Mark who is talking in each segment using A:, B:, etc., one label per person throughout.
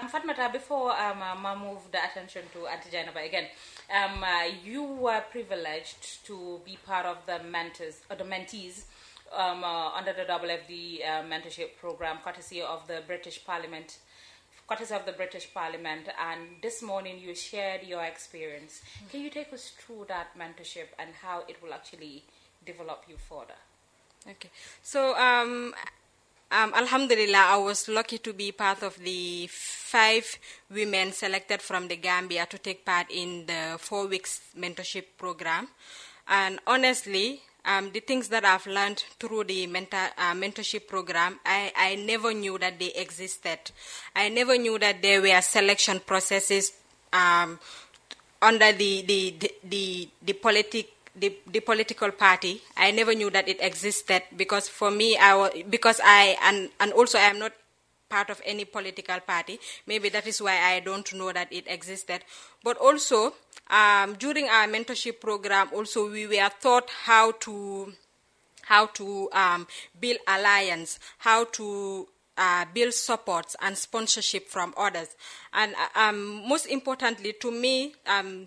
A: Um, Fatmata, before um, um, I move the attention to Auntie Jainaba again, um, uh, you were privileged to be part of the mentors or the mentees um, uh, under the WFD uh, mentorship program, courtesy of the British Parliament. Courtesy of the British Parliament, and this morning you shared your experience. Can you take us through that mentorship and how it will actually develop you further?
B: Okay. So, um, um, Alhamdulillah, I was lucky to be part of the five women selected from the Gambia to take part in the four weeks mentorship program. And honestly, um, the things that I've learned through the mentor, uh, mentorship program, I, I never knew that they existed. I never knew that there were selection processes um, under the the the the, the politic the, the political party. I never knew that it existed because for me, I wa- because I and and also I am not part of any political party. Maybe that is why I don't know that it existed. But also um, during our mentorship program, also we were taught how to how to um, build alliance, how to uh, build supports and sponsorship from others, and uh, um, most importantly to me, um,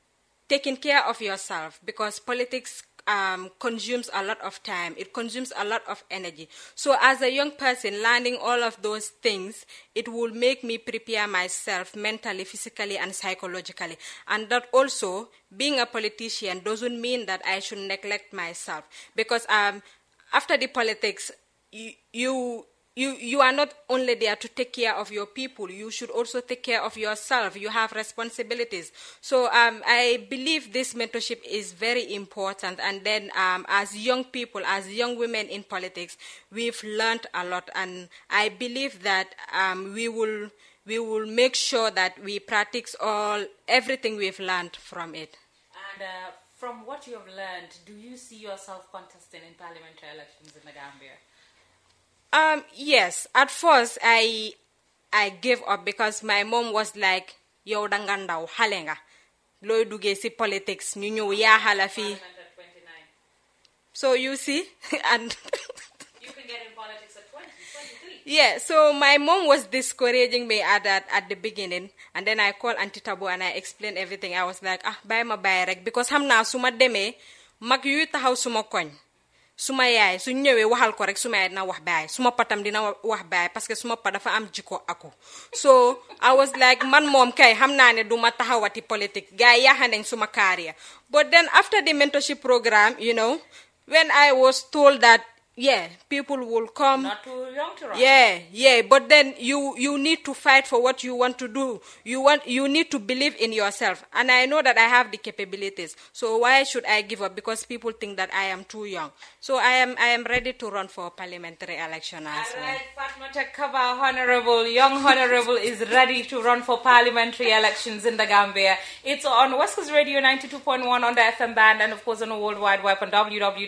B: taking care of yourself because politics um, consumes a lot of time. It consumes a lot of energy. So, as a young person, learning all of those things, it will make me prepare myself mentally, physically, and psychologically. And that also, being a politician doesn't mean that I should neglect myself because um, after the politics, you, you you you are not only there to take care of your people you should also take care of yourself you have responsibilities so um, i believe this mentorship is very important and then um, as young people as young women in politics we've learned a lot and i believe that um, we will we will make sure that we practice all everything we've learned from it
A: And uh, from what you have learned, do you see yourself contesting in parliamentary elections in the Gambia?
B: Um, yes. At first, I I gave up because my mom was like, "Yow da nga ndaw xale nga looy duggee si politics ñu ñëw yaaxala fii."
A: Parliament at 29.
B: So you see, and
A: You can get in politics at 20, 23.
B: yeah. So my mom was discouraging me at that at the beginning, and then I called Auntie Tabu and I explained everything. I was like, "Ah, bàyyi ma bàyyi rek," because xam naa su ma demee mag yuy taxaw suma koñ. suma yaay su ñëwee waxal ko rek suma yaay dina wax baay suma patam dina wa- wax baay parce que suma pa dafa am jikko ako so I was like man moom kay xam naa ne duma taxawati politique gars yi yaaxa nañ suma career but then after the mentorship program you know when I was told that yeah people will come
A: Not too young to run.
B: yeah, yeah, but then you you need to fight for what you want to do. You want you need to believe in yourself. And I know that I have the capabilities. So why should I give up because people think that I am too young. So I am I am ready to run for parliamentary election as
A: All
B: well.
A: right, Fatma Takaba, Honorable, young Honorable, is ready to run for parliamentary elections in the Gambia. It's on West Coast Radio 92.1 on the FM band and, of course, on the World Wide Web on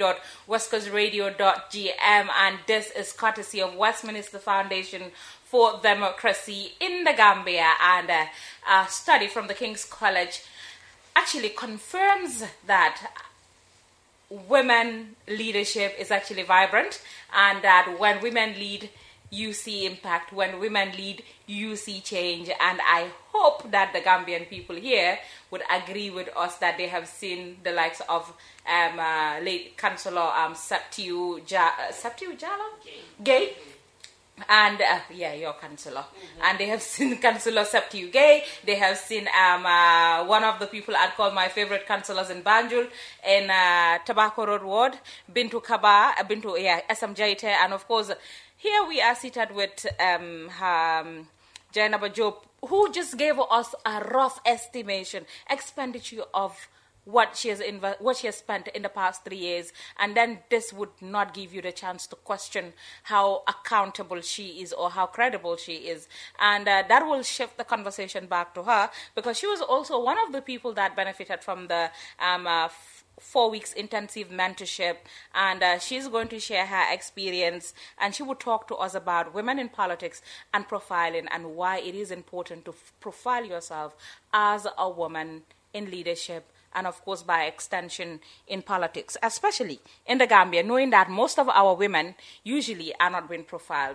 A: www.westcoastradio.gm. And this is courtesy of Westminster Foundation for Democracy in the Gambia. And uh, a study from the King's College actually confirms that women leadership is actually vibrant and that when women lead you see impact when women lead you see change and i hope that the gambian people here would agree with us that they have seen the likes of um, uh, late councillor um, Septiu ja- uh, Septiu Jalo? Gay and uh, yeah, your councillor. And they have seen Councillor Septiu Gay. They have seen um, uh, one of the people I'd call my favorite councillors in Banjul in uh, Tobacco Road Ward, Bintu Kaba, uh, Bintu yeah, SM Jaite, and of course here we are seated with um, her, um, Jainaba Job, who just gave us a rough estimation expenditure of what she has inv- what she has spent in the past three years, and then this would not give you the chance to question how accountable she is or how credible she is, and uh, that will shift the conversation back to her because she was also one of the people that benefited from the um, uh, f- four weeks intensive mentorship and uh, she's going to share her experience and she will talk to us about women in politics and profiling and why it is important to f- profile yourself as a woman in leadership and of course by extension in politics especially in the gambia knowing that most of our women usually are not being profiled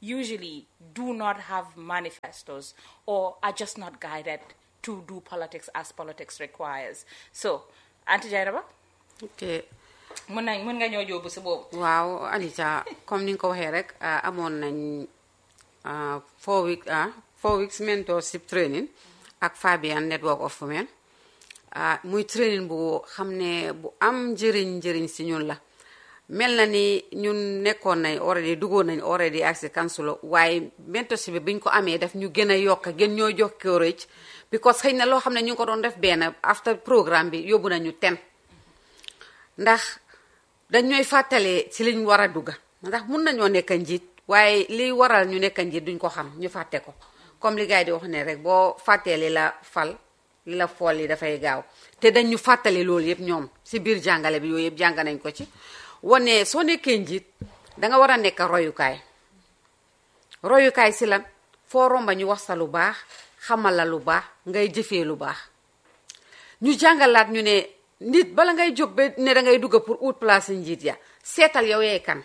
A: usually do not have manifestos or are just not guided to do politics as politics requires. So, Auntie Jairaba,
C: ok
A: mën nañ mën nga ñoo jóobu si boobu.
C: waaw Anita comme ni nga ko waxee rek ah, amoon nañ ah, four week ah four weeks mentorship training ak Fabian Network of Women ah muy training bu xam ne bu am njëriñ njëriñ si ñun la mel na ni ñun nekkoon nañ already duggoon nañ already ak si kansulo waaye mentorship bi biñ ko amee daf ñu gën a yokk gën ñoo jox courage because xëy na loo xam ne ñu ngi ko doon def benn after programme bi yóbbu nañu ten ndax dañ ñooy fàttalee ci liñ war a dugga ndax mun nañoo nekk njiit waaye liy waral ñu nekk njiit duñ ko xam ñu fàtte ko comme li gars yi di wax ne rek boo fàttee li la fal li la fool yi dafay gaaw te dañ ñu fàttali loolu yëpp ñoom si biir jàngale bi yooyu yëpp jàng nañ ko ci wane soo nekkee njiit danga war a nekk royukaay royukaay si lan foo romba ñu wax sa lu baax xamal la lu baax ngay jëfee lu baax ñu jàngalaat ñu ne nit bala ngay jóg ba ne da ngay dugg pour ut place njiit ya seetal yow yee kan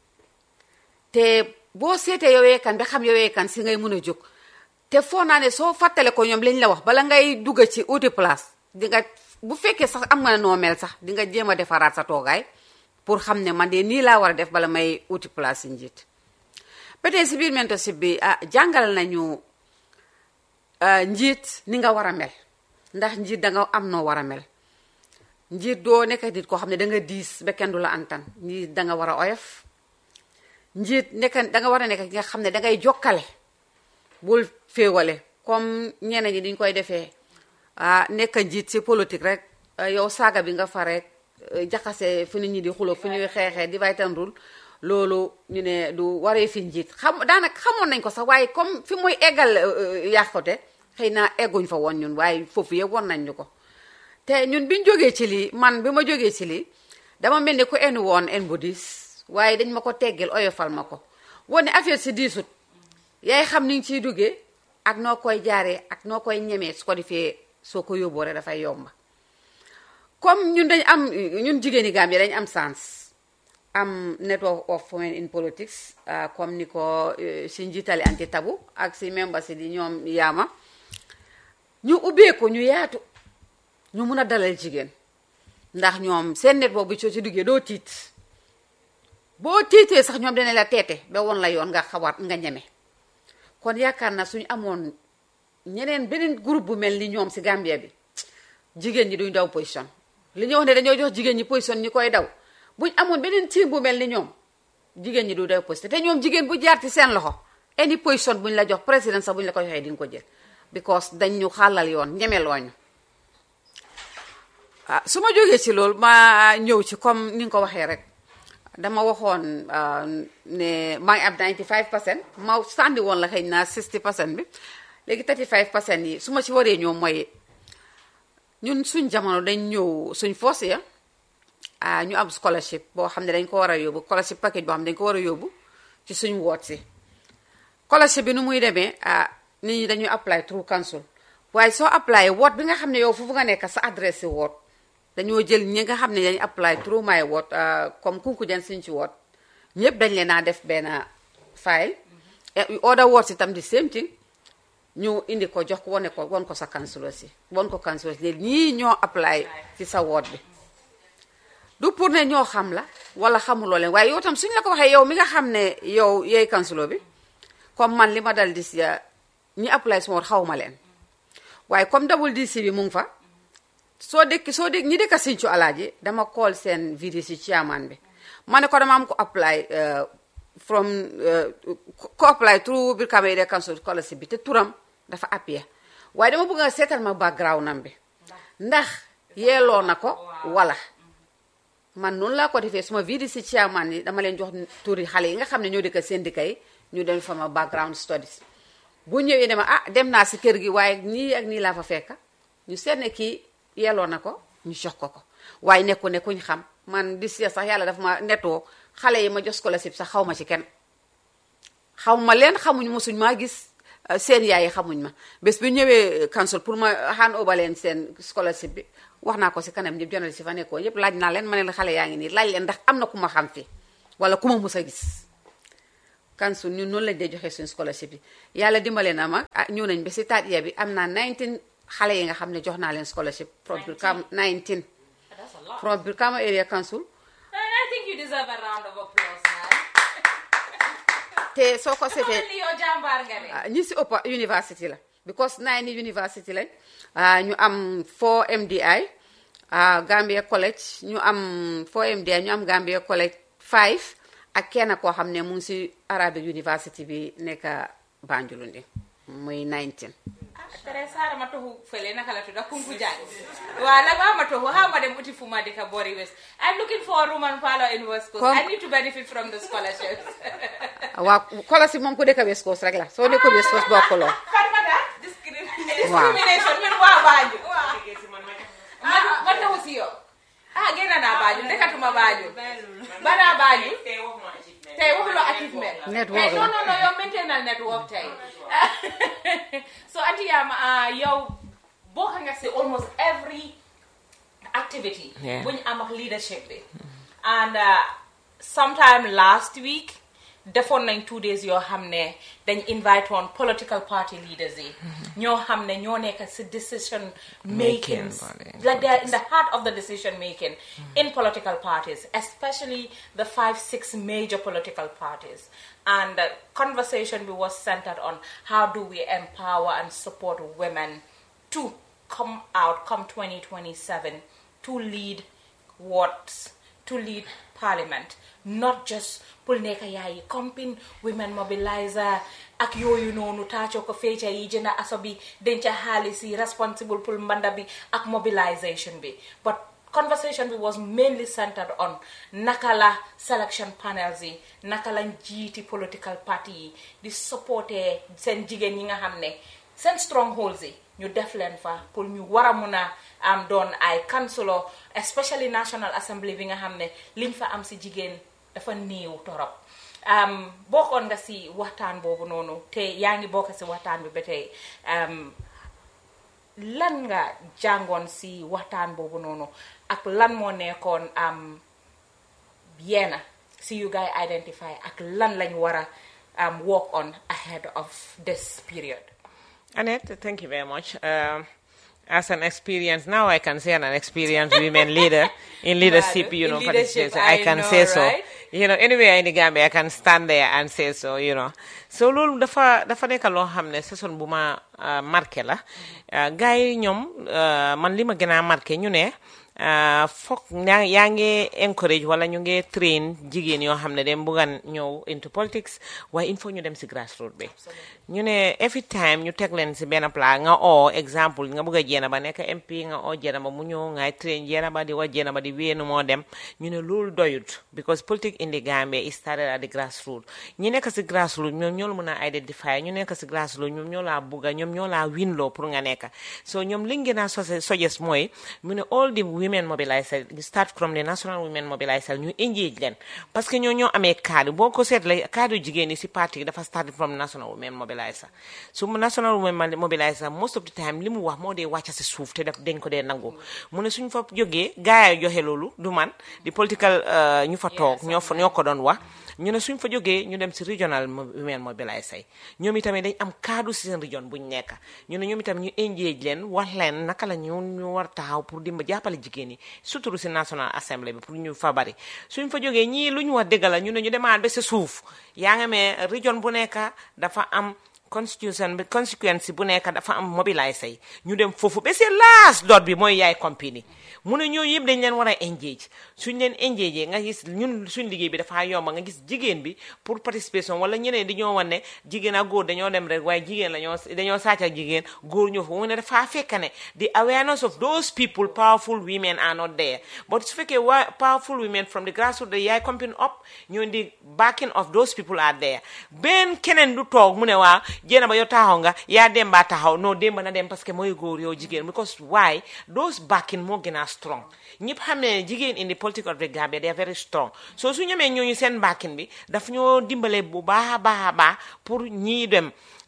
C: te boo seetee yow yee kan ba xam yow yee kan si ngay mun a jóg te foo naa ne soo fàttale ko ñoom lañ la wax bala ngay dugg ci uti place di nga bu fekkee sax am nga noo mel sax di nga jéem a defaraat sa toogaay pour xam ne man de nii laa war a def bala may uti place njiit ba tey si biir mentorship bi ah jàngal nañu ah, njiit ni nga war a mel ndax njiit da nga am noo war a mel njiit doo nekk nit koo xam ne da nga diis ba kenn du la antan njiit da nga war a oyof njiit nekk da nga war a nekk ki nga xam ne da ngay jokkale bul féewale comme ñeneen ñi diñ koy defee ah nekk njiit si politique rek ah, yow saaga bi nga fa rek eh, jaxase fi nit ñi di xuloo fi ñuy xeexee di vaytan rul loolu ñu ne du waree fi njiit xam daanaka xamoon nañ ko sax waaye comme fi muy eggal yàqute xëy na egguñ fa woon ñun waaye foofu yëpp won nañ ñu ko te ñun biñ jógee ci lii man bi ma jógee ci lii dama mel ni ku enu woon en bu diis waaye dañ ma ko teggil oyofal ma ko wane affaire si diisut yaay xam ni nga ciy duggee ak noo koy jaaree ak noo koy ñemee su ko defee soo ko yóbboo rek dafay yomba comme ñun dañ am ñun jigéeni Gambie dañ am sens am network of women in politics ah, comme ni ko eh, si njiitali anti tabu ak si membre si di ñoom yaama ñu ubbeeku ñu yaatu ñu mun a dalal jigéen ndax ñoom seen network bi soo ci duggee doo tiit boo tiitee sax ñoom dana la teete ba woon la yoon nga xawaat nga ñeme kon yaakaar na suñu amoon ñeneen beneen groupe bu mel ni ñoom si Gambia bi jigéen ñi duñ daw position li ñu wax ne dañoo jox jigéen ñi position ñi koy daw buñ amoon beneen team bu mel ni ñoom jigéen ñi du daw position te ñoom jigéen bu jaar ci seen loxo any position buñ la jox président sax buñ la ko joxee di nga ko jël because dañ ñu xàllal yoon ñemelooñu ah su ma jógee ci loolu ma ñëw ci comme ni nga ko waxee rek dama waxoon ah, ne maa ngi am 95 percent ma sànni woon la xëy na 60 percent bi léegi 35 percent yi su ma ci waree ñëw mooy ñun suñ jamono dañ ñëw suñ force ya ah ñu am scholarship boo xam ne dañ ko war a yóbbu scholarship package boo xam ne dañ ko war a yóbbu ci suñ woot si scholarship bi nu muy demee ah nit ñi dañuy apply through council waaye soo apply woot bi nga xam ne yow foofu nga nekk sa adresse si woot dañoo jël ñi nga xam ne dañu apply through my woot comme kunku jan suñ ci woot ñëpp dañ leen naa def benn file order woot si tam di same thing ñu indi ko jox ko wane ko won ko sa councilor si won ko councilor si léegi ñii ñoo apply ci sa woot bi du pour ne ñoo xam la wala xamuloo leen waaye yow tam suñ la ko waxee yow mi nga xam ne yow yeey councilor bi comme man li ma dal di si ñi apply suma woot xaw ma leen waaye comme double DC bi mu ngi fa soo dëkk soo dëkk ñi dëkk Sinthiou Alaaji dama call seen VDC chairman bi ma ne ko dama am ko apply from ko apply through Brikama Area Council scholarship bi te turam dafa appuyé waaye dama bëgg nga seetal ma background am bi ndax yeeloo na ko wala man noonu laa ko defee suma VDC chairman yi dama leen jox turi xale yi nga xam ne ñoo dëkk seen dëkk yi ñu dem fa ma background studies bu ñëwee ne ma ah dem naa si kër gi waaye nii ak nii laa fa fekka ñu seet ne kii yelloo na ko ñu jox ko ko waaye nekku ne kuñ xam man di si sax yàlla dafa ma nettoo xale yi ma jox scholarship sax xaw ma ci kenn xaw ma leen xamuñ mosuñ maa gis seen yaay yi xamuñ ma bés bi ñëwee council pour ma hand over leen seen scholarship bi wax naa ko si kanam ñëpp journaliste si fa nekkoo yëpp laaj naa leen ma ne la xale yaa ngi nii laaj leen ndax am na ku ma xam fi wala ku ma mus a gis council ñun noonu lañ dee joxe suñu scholarship yi yàlla dimbale na ma ah ñëw nañ ba si taat ya bi am naa 19 xale yi nga xam ne jox naa leen scholarship from Brikama 19
A: That's a lot.
C: from Brikama area council
A: And I think you deserve a round of applause, man.
C: te soo ko seetee
A: Li yow jàmbaar nga ne.
C: ah, ñi si ëpp university la because nine yi university lañ ah, ñu am 4 MDI ah, Gambia College ñu am 4 MDI ñu am Gambia College 5 ak kenn koo xam ne mu ngi si Arabic University bi nekk Banjulundi muy 19
A: tere sara ma tohu fele naka la tuda kunku jani wala ba ma tohu how ma dem uti fuma dika bori west i'm looking for a room and parlor in west coast
C: Kom-
A: i need to benefit from the scholarships
C: waa scholarship moom ku dëkk West Coast rek la soo nekkul West Coast bokkuloo
A: Fatimata discrimination min wa baaju man man tahu si yo ah gena na baaju dekatuma baaju bana baaju tey waxuloo achievement
C: Network
A: tey
C: la.
A: non non non yow maintenal network tey so anti yam yow bokk nga si almost every activity
D: Yeah.
A: bu ñu am ak leadership bi and uh, sometime last week defoon nañ two days yoo xam ne dañ invite woon political party leaders yi ñoo xam ne ñoo nekk si decision making
D: Making body.
A: like they're in the heart of the decision making in political parties especially the five six major political parties and the conversation we was centered on how do we empower and support women to come out come 2027 to lead wards to lead parliament not just pour nekk yaay compin women mobilizer ak yooyu noonu taacoo ko feeca yi jënda aso bi denca xaalis yi responsible pour mbanda bi ak mobilisation bi but conversation bi was mainly centered on naka la selection panels yi naka lañ jiiti political party yi di supporter seen jigéen yi nga xam ne seen strongholds yi ñu def leen fa pour ñu war a mun a am doon ay councilor especially national assembly bi nga xam ne liñ fa am si jigéen dafa néew torop um, bokkoon nga si waxtaan boobu noonu te yaa ngi bokk si waxtaan bi ba tey um, lan nga jàngoon si waxtaan boobu noonu ak lan moo nekkoon am yenn si you guys identify ak lan lañ war a um, work on ahead of this period
D: Annette, thank you very much. Um, as an experience, now I can say I'm an experienced women leader in leadership, you
A: In
D: know,
A: leadership,
D: participation. I
A: I
D: can
A: know,
D: say so.
A: right?
D: You know, anywhere in the Gambia, I can stand there and say so, you know. So loolu dafa dafa nekk loo xam ne saison bu ma uh, marqué la uh, gars yi ñoom uh, man li ma gën a marqué ñu ne uh, foog yaa yaa ngi encourage wala ñu ngi train jigéen yoo xam ne dem buggan ñëw into politics waaye il faut ñu dem si grassroots bi ñu ne every time ñu teg leen si benn plat nga oo exemple nga bëgg a jeena ba nekk MP nga oo jeena ba mu ñëw ngay train jeena ba di wa jeena ba di wéenu moo dem ñu ne loolu doyut because politics in the Gambia is started at the grassroots ñi nekk si grassroots ñoom ñoo la mën a identify ñu nekk si grassroots ñoom ñoo laa bugga ñoom ñoo laa winloo pour nga nekk so ñoom li ngeen a sose suggest mooy mu ne all the women mobiliser you start from the national women mobiliser ñu engage leen parce que ñoo ñoo amee cadre boo ko seetlee cadre jigéen yi si parti dafa start from national women mobiliser su mu national women mobiliser most of the time li mu wax moo dee wàcca si suuf te daf dañ ko dee nangu mu ne suñ fa jógee gaay yi joxe loolu du man di political uh, ñu fa toog ñoo fa ñoo ko doon wax ñu ne suñ fa jógee ñu dem si regional mo- women mobiliser yi ñoom itamit dañ am kaddu si seen région buñ nekk ñu ne ñoom itam ñu engage leen wax leen naka la ñu ñu war taxaw pour dimba jàppale jigéen yi surtout si national assembly bi pour ñu fa bari suñ fa jógee ñii lu ñu wax dëgg la ñu ne ñu demaat ba si suuf yaa nga mee région bu nekk dafa am constitution bi constituency bu nekk dafa am mobiliser yi ñu dem foofu ba seen last dot bi mooy yaay compagnie mu ne ñooñu yëpp dañ leen war a engage suñ leen engage nga gis ñun suñ liggéey bi dafa yomba nga gis jigéen bi pour participation wala ñeneen di ñoo wan ne jigéen ak góor dañoo dem rek waaye jigéen la ñoo dañoo sàcc ak jigéen góor ñoo fa mu ne dafa fekk ne the awareness of those people powerful women are not there but su fekkee waa powerful women from the grassroots the yaay company up ñoo di backing of those people are there benn keneen du toog mu ne waa jéena ba yow taxaw nga yaa dem ba taxaw non démba na dem parce que mooy góor yow jigéen because why those backing moo gën a strong ñëpp xam ne jigéen in the politics of the Gambia they are very strong so su ñamee ñooñu seen backing bi daf ñoo dimbale bu baax a baax a baax pour ñii dem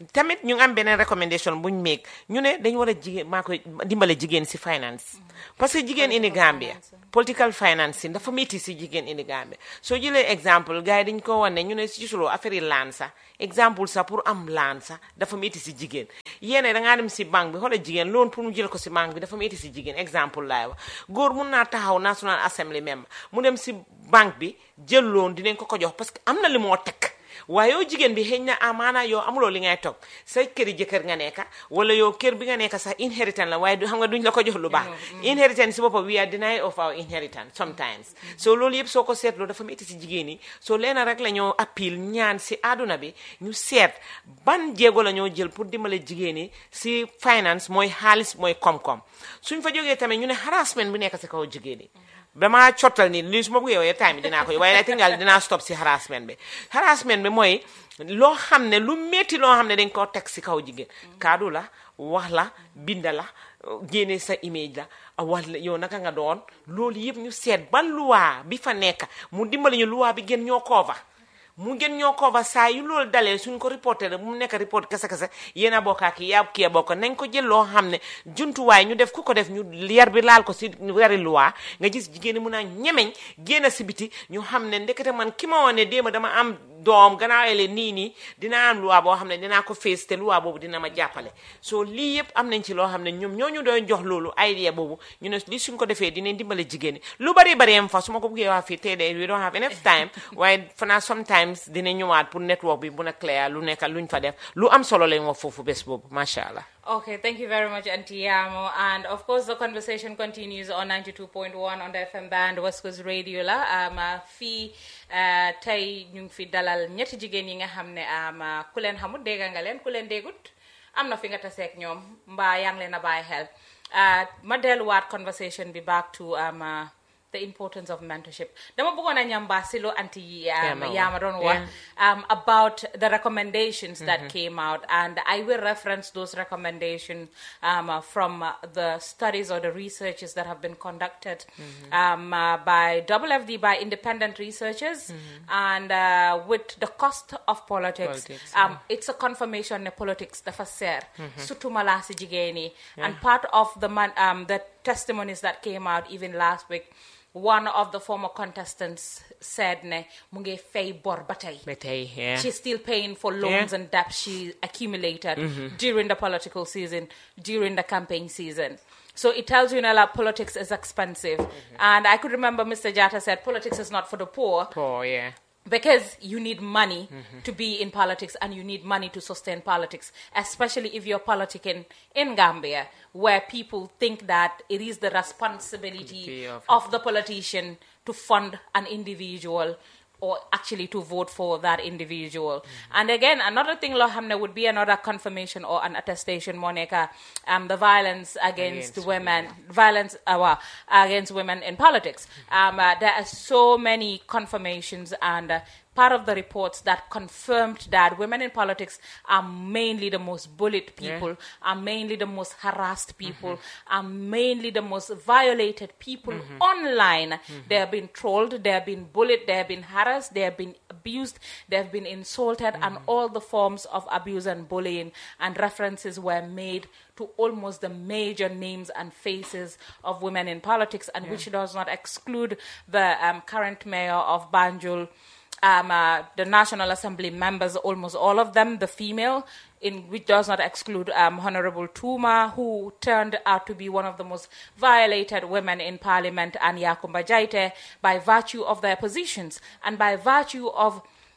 D: tamit ñu ngi am beneen recommendation buñ meeg ñu ne dañu war a jigéen maa koy dimbale jigéen si finance parce que jigéen indi Gambia political finance dafa métti si jigéen indi Gambia soo jëlee exemple gars yi dañ ko wan ne ñu ne si gisuloo affaire yi laan sax exemple sax pour am laan sax dafa métti si jigéen yéene da ngaa dem si banque bi xoola jigéen loon pour mu jël ko si banque bi dafa métti si jigéen exemple laay wax góor mun naa taxaw National Assembly member mu dem si banque bi jël loon dinañ ko ko jox parce que am na li moo teg waaye yow jigéen bi xëy na amaana yow amuloo li ngay toog sa këri jëkkër nga nekka wala yow kër bi nga nekka sax inheritance la waaye du xam nga duñ la ko jox lu baax inheritance si boppam we are denied of our inheritance sometimes so loolu yëpp soo ko seetloo dafa métti si jigéen yi so leena rek la ñoo appel ñaan si àdduna bi ñu seet ban jéego la ñoo jël pour dimbale jigéen yi si finance mooy xaalis mooy koom-koom suñ fa jógee tamit ñu ne harassment bi nekk si kaw jigéen yi damaa cottal ni lii su ma bëggee yow time bi dinaa ko waaye I think daal dinaa stop si harassment bi harassment bi mooy loo xam ne lu métti loo xam ne dañ koo teg si kaw jigéen kaddu la wax la binda la génne sa image la wax la yow naka nga doon loolu yëpp ñu seet ban luwaa bi fa nekk mu dimbali ñu luwaa bi gën ñoo koova mu ngeen ñoo ko ba saa yu loolu dalee suñ ko reporté rek mu nekk report kese kese yéen a bokk ak yaa kii a bokk nañ ko jël loo xam ne jumtuwaay ñu def ku ko def ñu yar bi laal ko si wari luwaa nga gis jigéen ñi mun a ñemeñ génn si biti ñu xam ne ndekete man ki ma woon ne déema dama am doom gannaaw ele nii nii dinaa am luwaa boo xam ne dinaa ko fees te luwaa boobu dina ma jàppale so lii yëpp am nañ ci loo xam ne ñoom ñoo ñu doon jox loolu idea boobu ñu ne li suñ ko defee dinañ dimbale jigéen ñi lu bari bari am fa su ma ko bëggee wax fii tey de we don't have enough time waaye fanaa sometimes dina ñëwaat pour network bi bu na clair lu nekk luñ fa def lu am solo lañ wax foofu bés boobu macha allah.
A: Okay, thank you very much, Auntie Yamo. And of course, the conversation continues on 92.1 on the FM band, West Coast Radio. La um, uh, fii uh, tey ñu ngi fi dalal ñetti jigéen yi nga xam ne um, uh, ku leen xamut dégg nga leen ku leen déggut am na fi nga taseeg ñoom mbaa yaa ngi leen a bàyyi xel uh, ma delluwaat conversation bi back to um, uh, the importance of mentorship dama bëggoon a ñamba si lu anti um,
D: Yama
A: Yama doon wax um, about the recommendations that came out and I will reference those recommendations um, uh, from uh, the studies or the researches that have been conducted um, uh, by WFD by independent researchers and uh, with the cost of politics,
D: Politics,
A: um, it's a confirmation that politics dafa seer surtout ma laa si jigéen yi and part of the man, um, the testimonies that came out even last week one of the former contestants said ne mu ngi fay bor ba tey
D: ba tey yeah.
A: she's still paying for loans
D: Yeah.
A: and debts she accumulated during the political season, during the campaign season. So it tells you now that politics is expensive. And I could remember Mr. Jata said politics is not for the poor
D: poor yeah.
A: because you need money to be in politics and you need money to sustain politics, especially if you're politicking in Gambia, where people think that it is the responsibility
D: Of-
A: of the politician to fund an individual or actually to vote for that individual. And again, another thing, Lohamne, would be another confirmation or an attestation, Monica, um, the violence against,
D: Against
A: women, violence uh, well, against women in politics. Um, uh, there are so many confirmations and uh, part of the reports that confirmed that women in politics are mainly the most bullied people, are mainly the most harassed people, are mainly the most violated people online. They have been trolled, they have been bullied, they have been harassed, they have been abused, they have been insulted, and all the forms of abuse and bullying. And references were made to almost the major names and faces of women in politics, and which does not exclude the um, current mayor of Banjul um, uh, the National Assembly members, almost all of them, the female, in which does not exclude um, Honorable Tuma, who turned out to be one of the most violated women in Parliament, and Yakumba Jaite, by virtue of their positions and by virtue of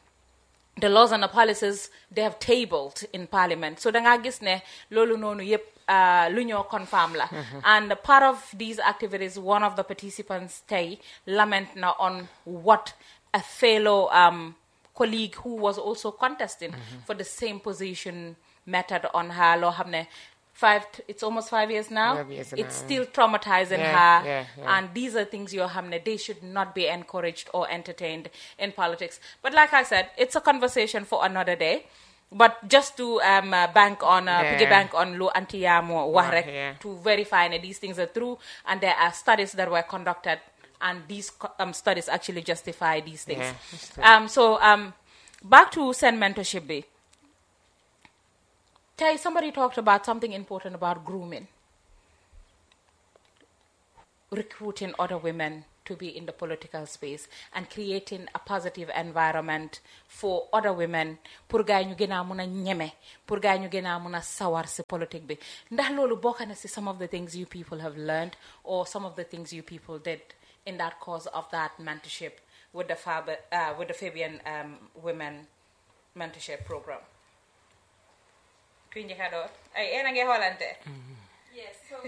A: the laws and the policies they have tabled in parliament so da ngaa gis ne loolu noonu yëpp uh, lu ñoo confirm la and part of these activities one of the participants tey lament na on what a fellow um, colleague who was also contesting for the same position method on her loo xam ne five it's almost five years now
D: Five years
A: it's
D: now.
A: still traumatizing
D: Yeah,
A: her
D: yeah, yeah.
A: and these are things you're having they should not be encouraged or entertained in politics but like i said it's a conversation for another day but just to um, uh, bank on uh,
D: Yeah.
A: piggy bank on lo antiyamo wax rek
D: yeah.
A: to verify that these things are true and there are studies that were conducted and these co- um, studies actually justify these things
D: Yeah, that's true.
A: um, so um, back to send mentorship be Tay, somebody talked about something important about grooming, recruiting other women to be in the political space and creating a positive environment for other women pour gars yi ñu gën a mun a ñeme pour gars yi ñu gën a mun a sawar si politique bi ndax loolu bokk na si some of the things you people have learned or some of the things you people did in that course of that mentorship with the Fab, uh, with the Fabian um, Women Mentorship Program. kuy njëkk a door ay yéen a ngi xoolante.
B: Yes. So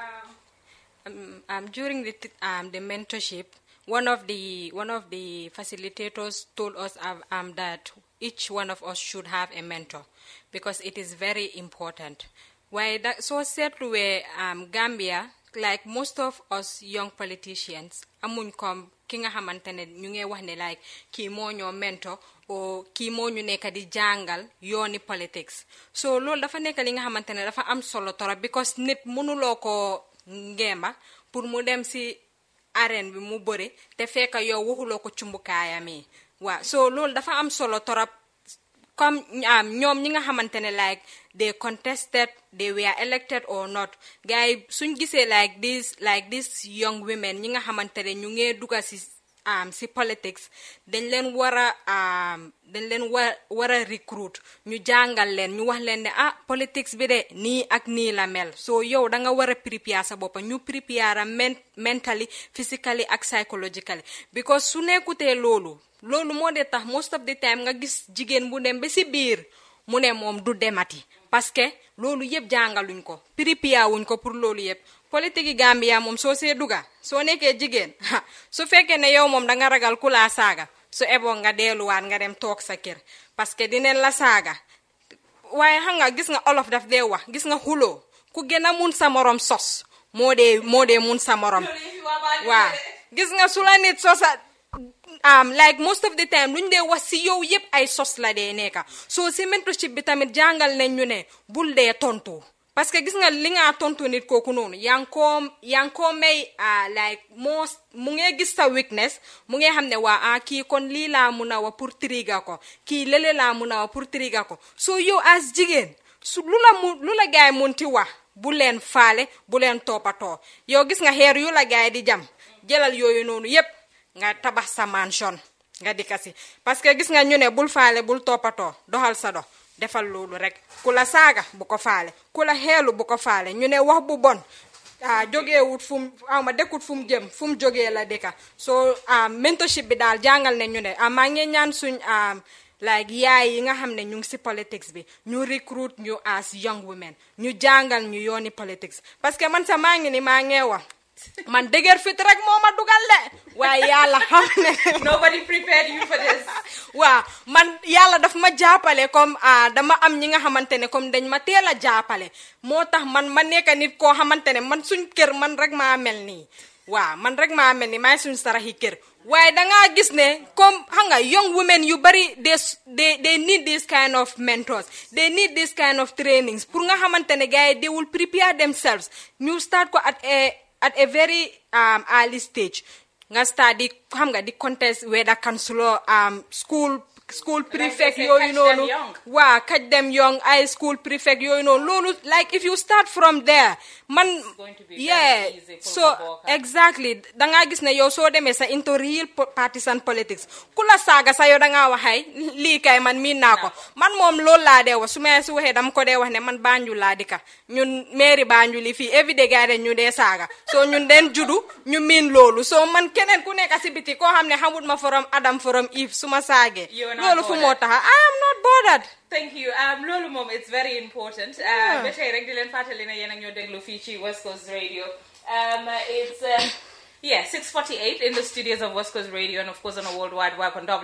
B: um, um, during the t- um, the mentorship, one of the one of the facilitators told us um, um, that each one of us should have a mentor because it is very important. Why that so seetluwee um, Gambia like most of us young politicians amuñ comme ki nga xamante ne ñu ngi wax ne like kii moo ñoo mentor o kii moo ñu nekk di jàngal yooni politics so loolu dafa nekk li nga xamante ne dafa am solo torop because nit mënuloo ko ngeema pour mu dem si arène bi mu bëri te fekk yow waxuloo ko cumbukaayam yi waaw so loolu dafa am solo torop comme um, ñoom ñi nga xamante ne like they contested they were elected or not gars yi suñ gisee like this like these young women ñi nga xamante ne ñu ngee duga si um, si politics dañ leen war a um, dañ leen war war a recruit ñu jàngal leen ñu wax leen ne ah politics bi de nii ak nii la mel so yow da nga war a prepare sa boppa ñu prepare men mentally physically ak psychologically because su nekkutee loolu loolu moo dee tax most of the time nga gis jigéen bu dem ba si biir mu ne moom du demati parce que loolu yëpp jàngaluñ ko pripia wuñ ko pour loolu yëpp politique yi Gambia moom soo see duga soo nekkee jigéen su fekkee ne yow moom da nga ragal ku laa saaga su eboo nga delluwaat nga dem toog sa kër parce que dinañ la saaga waaye xam nga gis nga olof daf dee wax gis nga xuloo ku gën a mun sa morom sos moo dee moo dee mun sa morom waaw gis nga su la nit sosa um, like most of the time luñ dee wax si yow yëpp ay sos la dee nekka soo si mentorship bi tamit jàngal nañ ñu ne bul dee tontu parce que gis nga li nga tontu nit kooku noonu yaa ngi koo yaa ngi koo may ah like moo mu ngee gis sa weakness mu ngee xam ne waa ah kii kon lii laa mun a wax pour triga ko kii lele laa mun a wax pour triga ko soo yow as jigéen su lu la mu lu la gaay munti wax bu leen faale bu leen toppatoo yow gis nga xeer yu la gaay di jam jëlal yooyu noonu yépp nga tabax sa mansion nga dikka si parce que gis nga ñu ne bul faale bul toppatoo doxal sa dox defal loolu rek ku la saaga bu ko faale ku la xeelu bu ko faale ñu ne wax bu bon ah jógeewut fu mu awma dëkkut fu mu jëm fu mu jógee la dëkka so mentorship bi daal jàngal ne ñu ne ah maa ngi ñaan suñ like yaay yi nga xam ne ñu ngi si politics bi ñu recruit ñu as young women ñu jàngal ñu yooni politics parce que man sa maa ngi ni maa ngee wax man dëgër fit rek moo ma dugal de waaye yàlla xam ne
A: Nobody prepared you for this.
B: waaw man yàlla daf ma jàppale comme ah dama am ñi nga xamante ne comme dañ ma teel a jàppale moo tax man ma nekk nit koo xamante ne man suñ kër man rek maa mel nii waaw man rek maa mel ni maay suñ saraxi kër waaye dangaa gis ne comme xam nga young women yu bari they they they need this kind of mentors they need this kind of trainings pour nga xamante ne gars yi they will prepare themselves ñu start ko at a at a very um, early stage nga start di xam nga di contest whether councilor um, school school prefect
A: say,
B: yooyu
A: catch them
B: noonu
A: young.
B: waa catch them young high school prefect yooyu noonu loolu like if you start from there man
A: going to be very
B: yeah
A: easy for
B: so
A: Maboka.
B: exactly dangaa gis ne yow soo demee sa into real po- partisan politics ku la saaga sa yow dangaa waxay lii kay man miin naa ko man moom loolu laa dee wax su ma si waxee dama ko dee wax ne man Banjul laa dika ñun mairie Banjul yi fii everyday gars yi ñu dee saaga so ñun den judu ñu miin loolu so man keneen ku nekk si biti koo xam ne xamut ma from Adam from Eve su ma saagee
A: You're not
B: loolu fu moo
A: bothered.
B: taxa I am not bothered
A: Thank you. Um, loolu moom it's very important. Uh, ba tey rek di leen fàttali ne yéen ak ñoo déglu fii ci West Coast Radio. Um, it's um, yeah 6:48 in the studios of West Coast Radio and of course on a world wide web on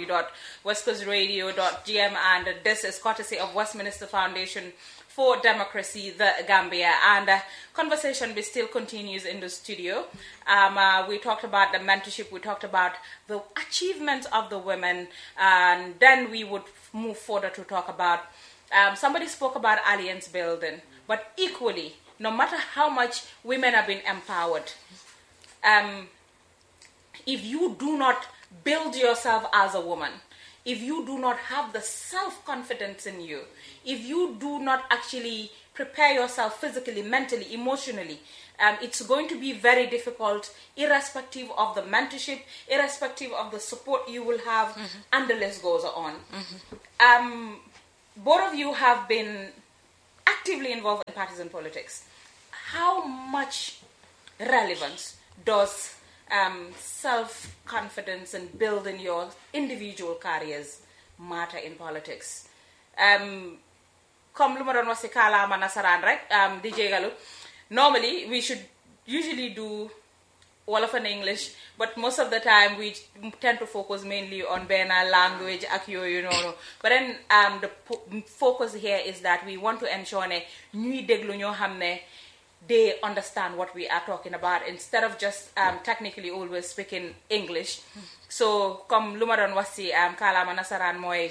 A: www.westcoastradio.gm and this is courtesy of Westminster Foundation for Democracy, the Gambia. And uh, conversation we still continues in the studio. Um, uh, we talked about the mentorship, we talked about the achievements of the women, and then we would move further to talk about. Um, somebody spoke about alliance building, but equally, no matter how much women have been empowered, um, if you do not build yourself as a woman, if you do not have the self confidence in you, if you do not actually prepare yourself physically, mentally, emotionally, um, it's going to be very difficult, irrespective of the mentorship, irrespective of the support you will have, and the list goes on. Um, both of you have been actively involved in partisan politics. How much relevance does um, self confidence and building your individual careers matter in politics? Um, comme lu ma doon wax si kaalaama nasaraan rek um, di jégalu normally we should usually do Wolof and English, but most of the time we tend to focus mainly on Bena language, akyo, you know. But then um, the po- focus here is that we want to ensure ne ñuy déglu ñoo xam ne they understand what we are talking about instead of just um, technically always speaking English. So, comme lu ma doon wax si um, kaalaama nasaraan mooy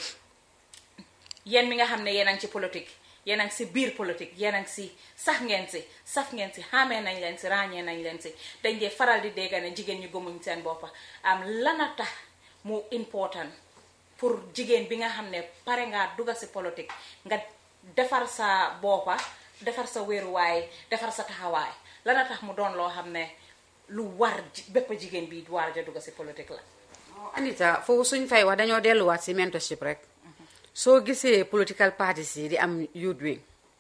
A: yéen mi nga xam ne yéen a ngi ci politique yéen a ngi si biir politique yéen a ngi si sax ngeen si saf ngeen si xamee nañ leen si ràññee nañ leen si dañ dee faral di dégg ne jigéen ñi gëmuñ seen boppa am lana tax mu important pour jigéen bi nga xam ne pare ngaa dugga si politique nga defar sa boppa defar sa wéeruwaay defar sa taxawaay lana tax mu doon loo xam ne lu war ji- bépp jigéen bi war ja dugga si politique la
C: Anita foofu suñ fay wax dañoo delluwaat si mentorship rek soo gisee political parties yi di am youth wing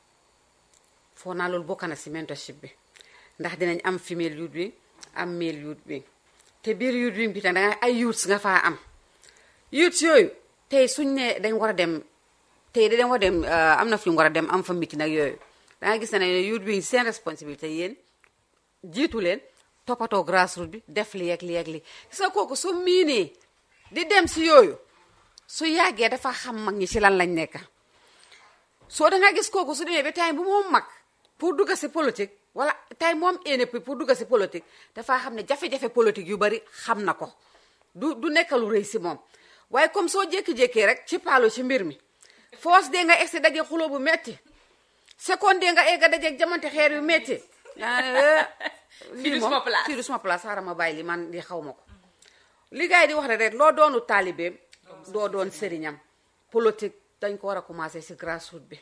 C: foo naa loolu bokk na si mentorship bi ndax dinañ am female youth wing am male youth wing te biir youth wing bi tam danga ay youths nga faa am youths yooyu tey suñ ne dañ war a dem tey dañ war a dem euh, am na fi ñu war a dem am fa meeting ak yooyu danga gis ne youth wing seen responsabilité yéen jiitu leen toppatoo grassroot bi def li ak li ak li gis nga kooku su miinee di dem si yooyu su yàggee dafa xam mag ñi ci lan lañ nekk soo da nga gis kooku su demee ba time bu moom mag pour dugga si politique wala time moom éene pour dugga si politique dafa xam ne jafe-jafe politique yu bari xam na ko du du nekk lu rëy si moom waaye comme soo jékki-jékkee rek ci paalo ci mbir mi foos dee nga egsi daje xuloo bu metti seconde dee nga egga dajeeg jamante xeer yu metti yaa ne, eh,
A: Fii du
C: lii moom,
A: suma place.
C: fii du suma place xaaral ma bàyyi li man di xaw ma ko li gars yi di wax rek rek loo doonu taalibeem doo doon sëriñam politique dañ ko war a commencé si grassroot bi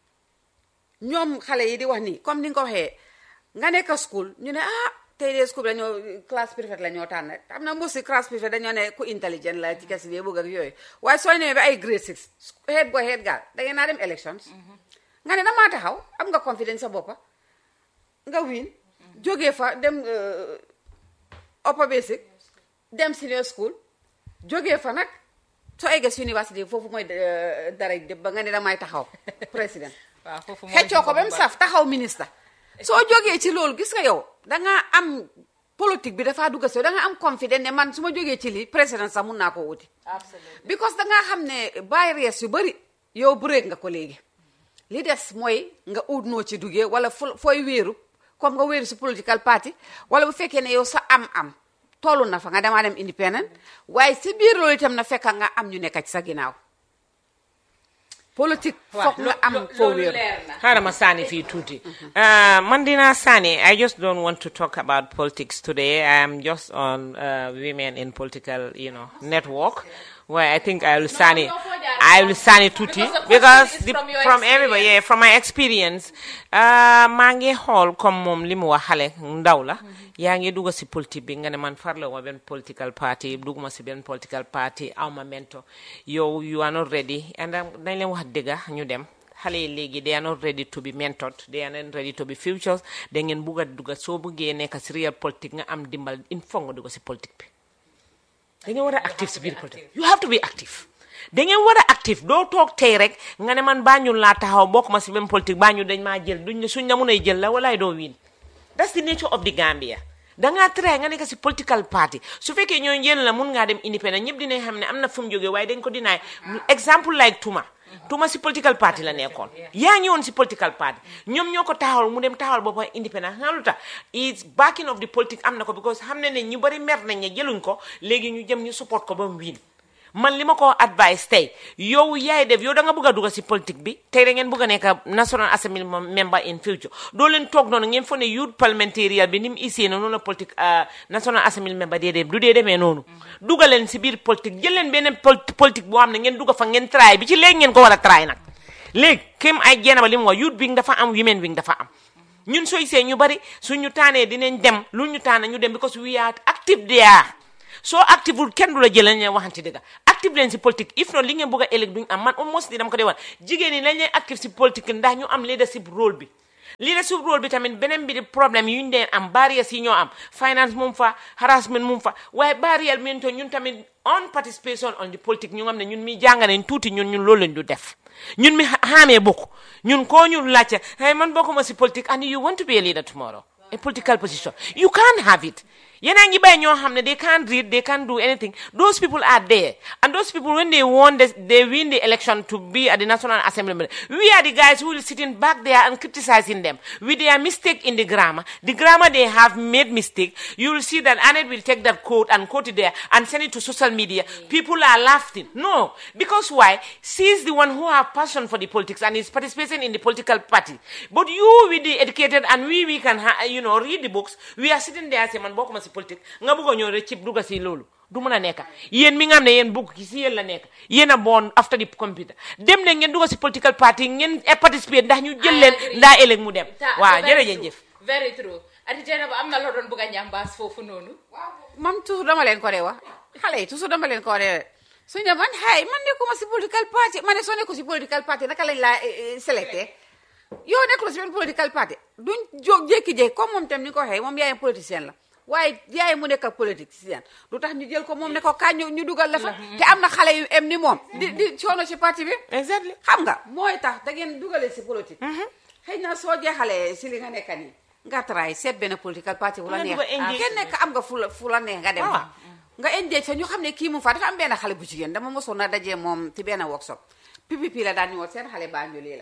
C: ñoom xale yi di wax nii comme ni nga ko waxee nga nekk school ñu ne ah tey de school bi dañoo classe préfète la ñoo tànn am na mbusi classe préfète dañoo ne ku intelligent la ci kes bi bëgg ak yooyu waaye soo ñëwee ba ay grade six head boy head girl da ngeen naa dem elections nga ne damaa taxaw am nga confidence sa boppa nga win jógee fa dem euh, upper basic dem senior school jógee fa nag soo eggee si université foofu mooy euh, dara dëb ba nga ne damay taxaw président
A: waaw foofu
C: xeccoo ko ba mu saf taxaw ministre soo jógee ci loolu gis nga yow dangaa am politique bi dafaa dugga si yow dangaa am confident ne man su ma jógee ci lii président sax mun naa koo wuti because dangaa xam ne barrières yu bëri yow break nga ko léegi li des mooy nga ut noo ci duggee wala fu fooy wéeru comme nga wéeru si political party wala bu fekkee ne yow sa am-am tollu na fa nga demaa dem independent waaye si biir loolu itam na fekka nga am ñu nekk ci sa ginnaaw politique foog nga am foo wéeru
D: xaaral ma sànni fii tuuti Uh, man dinaa sànni I just don't want to talk about politics today I am just on uh, women in political you know network where I think I will sànni I will sànni tuuti
A: Because the question
D: because
A: is
D: the,
A: from your
D: from everybody yeah from my experience uh, maa ngi xool comme moom li mu wax xale ndaw la yaa ngi dugg si politique bi nga ne man farla ma benn political party dugguma si benn political party aw ma mento yow you are not ready and um, dañ leen wax dëgga ñu dem xale yi léegi they are not ready to be mentored they are not ready to be futures da ngeen bugg a dugga soo buggee nekk si real politique nga am dimbal il faut nga dugg si politique bi da ngeen war a active si biir politique you have to be active da ngeen war a active doo toog tey rek nga ne man Banjul laa taxaw bokk ma si même politique Banjul dañ maa jël duñ ne suñ la mun a jël la walaay doo wiin that's the nature of the Gambia dangaa try nga nekk si political party su fekkee ñooy jël la mun ngaa dem independent ñëpp dinañ xam ne am na fu mu jógee waaye dañ ko dinaay exemple like Tuma Tuma si political party la nekkoon yaa ngi woon si political party ñoom ñoo ko taxawal mu dem taxawal boppam independent xam nga lu tax is backing of the politique am na ko because xam ne ne ñu bari mer nañ ne jëluñ ko léegi ñu jëm ñu support ko ba mu wiin man li ma ko advice tey yow yaay def yow da nga bëgg a dugg si politique bi tey da ngeen bëgg a nekk national assembly member in future doo leen toog noonu ngeen foog ne youth parliamentarian bi ni mu isee noonu la politique national assembly member dee dem du dee demee noonu dugal leen si biir politique jël leen beneen politique boo xam ne ngeen dugg fa ngeen try bi ci léegi ngeen ko war a try nag léegi kéem ay jéena ba li mu wax youth wing dafa am women wing dafa am ñun sooy see ñu bari suñu taanee dinañ dem lu ñu taana ñu dem because we are active there soo active wul kenn du la jël lañ leen waxante dëgg active leen si politique if not li ngeen bëgg a ëllëg duñ am man almost di dama ko dee wan jigéen ñi lañ leen active si politique ndax ñu am leadership rôle bi leadership rôle bi tamit beneen bi di problème yu ñu deen am barrières yi ñoo am finance moom fa harassment moom fa waaye barrière mi to ñun tamit on participation on the politique ñu xam ne ñun mi jàng nañ tuuti ñun ñun loolu lañ du def ñun mi xaamee bokk ñun koo ñu laajte hey man bokkuma si politique and you want to be a leader tomorrow a political position you can't have it yéen a ngi bàyyi ñoo xam ne they can't read they can't do anything those people are there and those people when they won the, they win the election to be at the national assembly we are the guys who will sitting back there and criticizing them with their mistake in the grammar the grammar they have made mistake you will see that Annette will take that quote and quote it there and send it to social media people are laughing no because why she's the one who have passion for the politics and is participating in the political party but you with the educated and we we can you know read the books we are sitting there saying man bokkuma si politique nga bëgg a ñëw rek cib dugga si loolu du mën a nekk yéen mi nga xam ne yéen bugg ki si yéen la nekk yéen a born after the computer dem ne ngeen dugga si political party ngeen participate ndax ñu jël leen ndaa ëllëg mu dem waaw jërëjëf
A: very true ati jeena ba am na loo doon bëgg a ñambaas foofu noonu
C: man toujours dama leen ko dee wax xale yi toujours dama leen ko dee su ñu man xay man nekkuma si political party ma ne soo nekku si political party naka lañ laa sélecté yow nekkul si benn political party duñ jóg jékki-jékki comme moom tam ni ko waxee moom yaayam politicien la waaye yaay mu nekk politique si yan du tax ñu jël ko moom ne ko kañ ñu dugal la fa te am na xale yu em ni moom di di coono si parti bi
D: exactly
C: xam nga mooy tax da ngeen dugalee si politique xëy na soo jeexalee si li nga nekk nii nga try seet benn political party bu la neex kenn nekk am nga fu la fu la neex nga dem fa nga engage fa ñu xam ne kii mu fa dafa am benn xale bu jigéen dama mosoon na dajee moom ci benn workshop PPP la daan ñëwoon seen xale Banjul la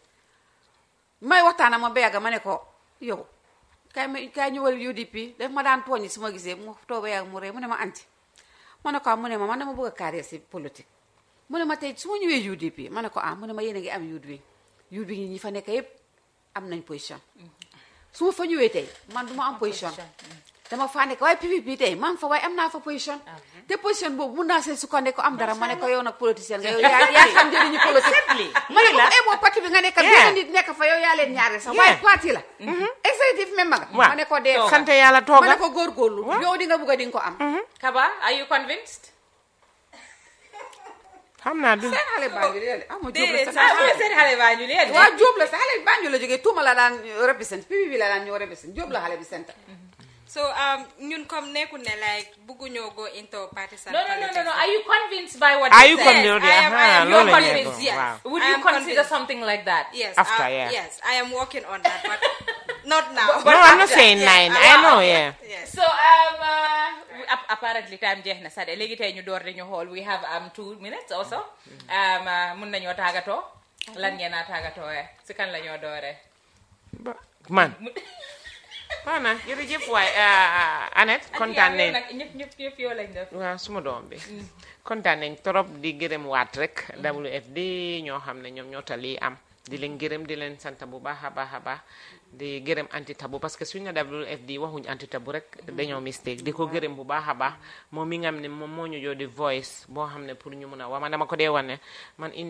C: may waxtaana ma ba yàgg ma ne ko yow kaay ma kaay ñëwal UDP daf ma daan tooñi su ma gisee mu toog ba yàgg mu ree mu ne ma anti ma ne ko ah mu ne ma man dama bëgg a carrière si politique mu ne ma tey su ma ñëwee UDP ma ne ko ah mu ne ma yéen a ngi am youth wing youth wing ñi fa nekk yëpp am nañ position su ma fa ñëwee tey man du ma am position dama faa nekk waaye PPP tey maa ngi fa waaye am naa fa position te position boobu mun naa see sukkandiku ko am dara ma ne ko yow nag politicien nga yow yaa yaa xam njëriñu politique ma ne ko eh boo parti bi nga nekk benn nit nekk fa yow yaa leen ñaare sax waaye parti la executive member nga ma ne ko dee
D: sant yàlla tooga
C: ma ne ko góorgóorlu yow di nga bugg a di nga ko am
A: Kaba are you convinced
D: xam naa du
C: seen xale Banjul la ah ma jóob la
B: Déedéet,
C: sax
B: sax.
A: ah wala seen xale baa ñu leen
C: waaw jóob la sax xale Banjul la jógee tuuma la daan represent PPP la daan ñëw represent jóob la xale bi sant
B: so um, ñun comme nekkul ne like bëgguñoo go into partisan
A: no no no no
B: politics.
A: no are you convinced by what
D: Are
A: they
D: you
A: said?
D: convinced?
B: I am- I am-
D: Ah,
A: You're
D: loolu la ñuy
A: convinced,
D: go.
B: yes.
D: Waaw.
A: would
B: I
A: you
B: am
A: consider
B: convinced.
A: something like that
B: yes
D: After,
B: uh,
D: yeah.
B: yes I am working on that but not now
D: no I'm not saying
B: Yeah,
D: nine
B: I
D: I
B: want-
D: know yeah
B: yes
A: so um uh, ap- apparently time jeex na sade léegi tey ñu door dañu xool we have um two minutes also um uh, mun nañoo tàggatoo lan ngeen a tàggatoo si kan la ñoo dooree
D: Ba- man waaw na jërëjëf waay Annette kontaan nañ
A: nag ñëpp ñëpp ñëpp yoo lañ def
D: waaw suma doom bi kontaan nañ trop di gërëm waat rek WFD ñoo xam ne ñoom ñoo tali am di leen gërëm di leen sant bu baax a baax a baax di gërëm anti tabu parce que suñ na WFD waxuñ anti tabu rek dañoo mistake di ko gërëm bu baax a baax moom mi nga xam ne moom moo ñu joo di voice boo xam ne pour ñu mun a wax man dama ko dee wane man in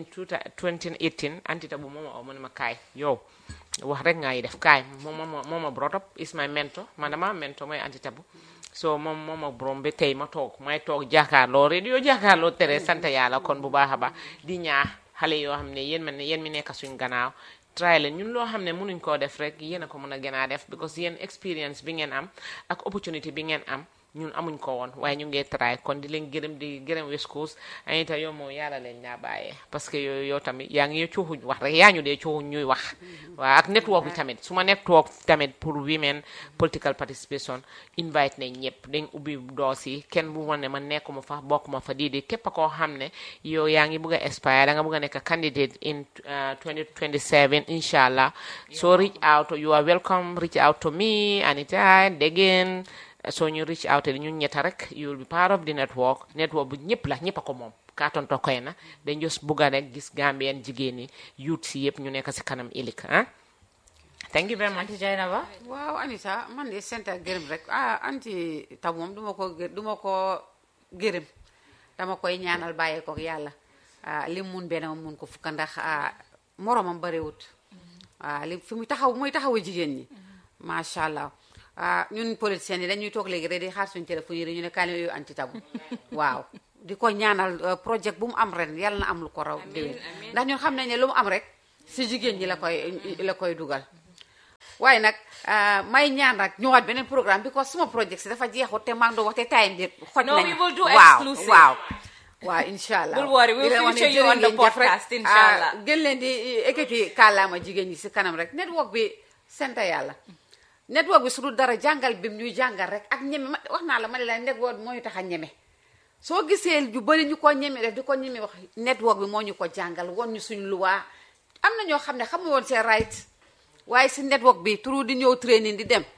D: 2018 anti tabu moom ma oo mu ne ma kaay yow wax rek ngay def kaay moom moo moo ma brought up is my mentor man dama am mentor mooy anti tabu so moom moom ak borom bi tey ma toog may toog jàkkaarloo radio jàkkaarloo tere sant yàlla kon bu baax a baax di ñaax xale yoo xam ne yéen man ne yéen mi nekk suñ gannaaw try leen ñun loo xam ne mënuñ koo def rek yéen a ko mën a gën a def because yéen experience bi ngeen am ak opportunity bi ngeen am ñun amuñ ko woon waaye ñu ngee try kon di leen gërëm di gërëm West Coast anita yow moom yàlla leen ñaa bàyyee parce que yow yow tamit yaa ngi cuuxuñ wax rek yaa ñu dee cuuxuñ ñuy wax waaw ak network bi tamit su ma network tamit pour women political participation invite nañ ñëpp dañ ubbi doos yi kenn bu wane man nekkuma fa bokkuma fa di di képp a koo xam ne yow yaa ngi bëgg a aspire da nga bëgg a nekk candidate in uh, 2027 inshallah so reach out you are welcome reach out to me anytime again so ñu reach out li ñu ñetta rek you will be part of the network network bu ñëpp la ñëpp a ko moom ka tonto koy na dañ just bugga rek gis Gambien jigéen yi youth si yëpp ñu nekk si kanam ilik ah thank you very much
A: Auntie Jainaba
C: waaw Anita man de sant ak gërëm rek ah anti taw moom duma ko gë- duma ko gërëm dama koy ñaanal bàyyee ko ak yàlla ah li mu mun benn ma mun ko fukka ndax ah moromam bariwut ah li fi muy taxaw muy taxawu jigéen ñi macha allah ah ñun politiciens yi dañuy toog léegi rek di xaar suñu téléphone yi rek ñu ne kaale yooyu anti tabu waaw di ko ñaanal euh, projet bu mu am ren yàlla na am lu ko raw déwén ndax ñun xam nañ ne lu mu am rek si jigéen ñi la koy la koy dugal waaye nag ah, may ñaan rek ñëwaat beneen programme bi ko suma projet si dafa jeexut te maa ngi doon wax te time bi xoj
A: No,
C: nañu
A: we will do
C: waaw
A: exclusive.
C: waaw waaw incha allah
A: Bul worry, we'll
C: Di leen wax ne
A: feature you
C: jërë
A: on the
C: ngeen jëf rek.
A: podcast, incha
C: Ah,
A: allah.
C: gën leen di ekkati kàllaama jigéen ñi si kanam rek network bi sant yàlla network bi su dul dara jàngal bi ñuy jàngal rek ak ñeme ma wax naa la ma ne la network mooy tax a ñeme soo gisee yu bëri ñu ko ñeme def di ko ñeme wax network bi moo ñu ko jàngal woon ñu suñ luwaa am na ñoo xam ne xamu woon seen right waaye si network bi turu di ñëw training di dem